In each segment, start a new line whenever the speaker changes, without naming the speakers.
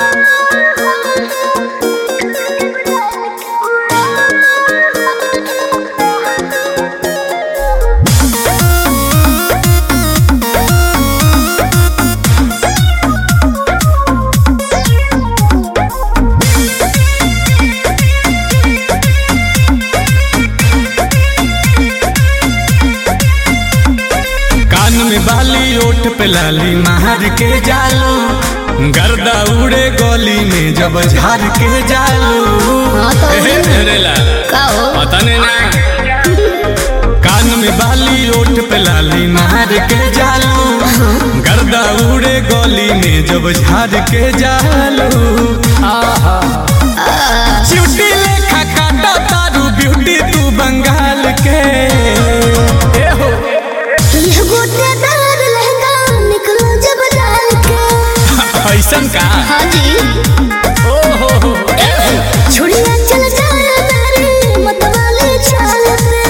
कान में बाली ओठ पे लाली मार के जालू गर्दा उड़े गली में जब झार के जालू
हाँ तो
एहे मेरे लाल
का हो
पता नहीं ना कान में बाली ओठ पे लाली मार के जालू गर्दा उड़े गली में जब झार के जालू आहा चिउटी लेखा काटा तारू ब्यूटी तू बंगाल के ए हो
यह गोटेदार लहंगा निकलो जब डाल के
ऐसन का
हाँ जी
ओ हो हो
छुड़िया चल जाया मेरे मतवाले चाल पे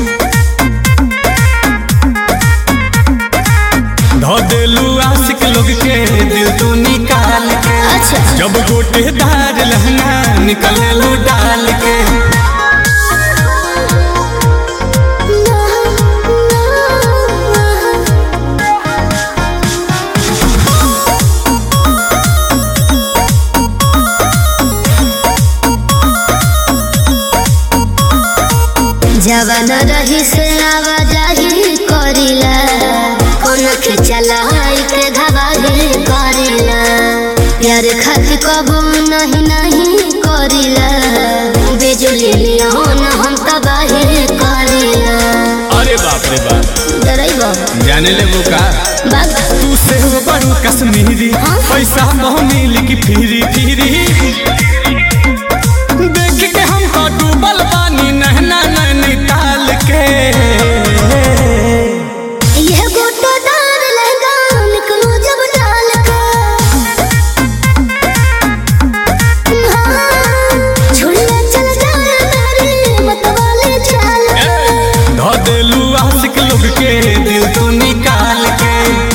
धो देलू आशिक लोग के दिल तू निकाल के
अच्छा
जब गोटेदार लहंगा निकलू डाल के
जवन रही से आवाजाही करिला कोन के चलाई के धवाही करिला प्यार खातिर कबू नहीं नहीं करिला बिजली लियोन हम तबाही करिला
अरे बाप रे बाप
डरैबो
जाने ले वो का
बाग
तू से हो बड़ू कश्मीरी
हाँ?
पैसा मोह मिली की फिरी फिरी देख के हम तो डूबल पानी नहना नैनीताल के
यह गोटेदार लहंगा निकलो जब डाल के हाँ, झुलिया चल जाए मेरी मतवाले चाल पे।
धो देलू आशिक लोग के दिल तू निकाल के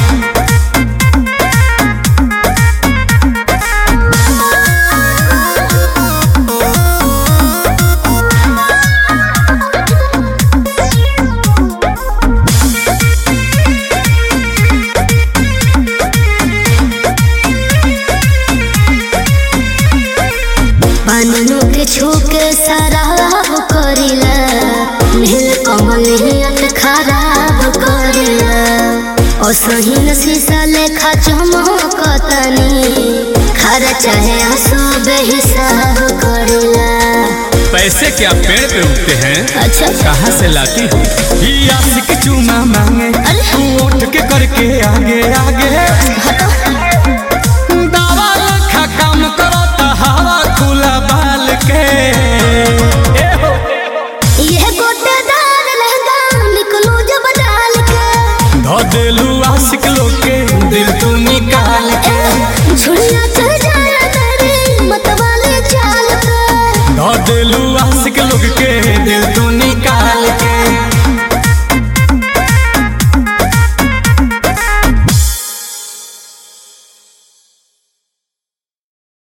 बनू के छूके शराब करिला नील कमल हियत खराब करिला ओ सहीन शीशा लेखा चमकतनी खर चाहे आंसू बेहिसाब करिला
पैसे क्या पेड़ पे उगते हैं
अच्छा
कहाँ से लाती हो ये आशिक चूमा मांगे
अरे।
तू उठ के करके आगे आगे
हटो
दावा लखा काम करो तो हवा खुला बाल के ए हो
यह गोटेदार लहंगा निकलो जब डाल के
धो देलू आशिक लोग के दिल तू निकाल के
झुलिया चल जाए तेरी मतवाले चाल पे
धो देलू आशिक लोग के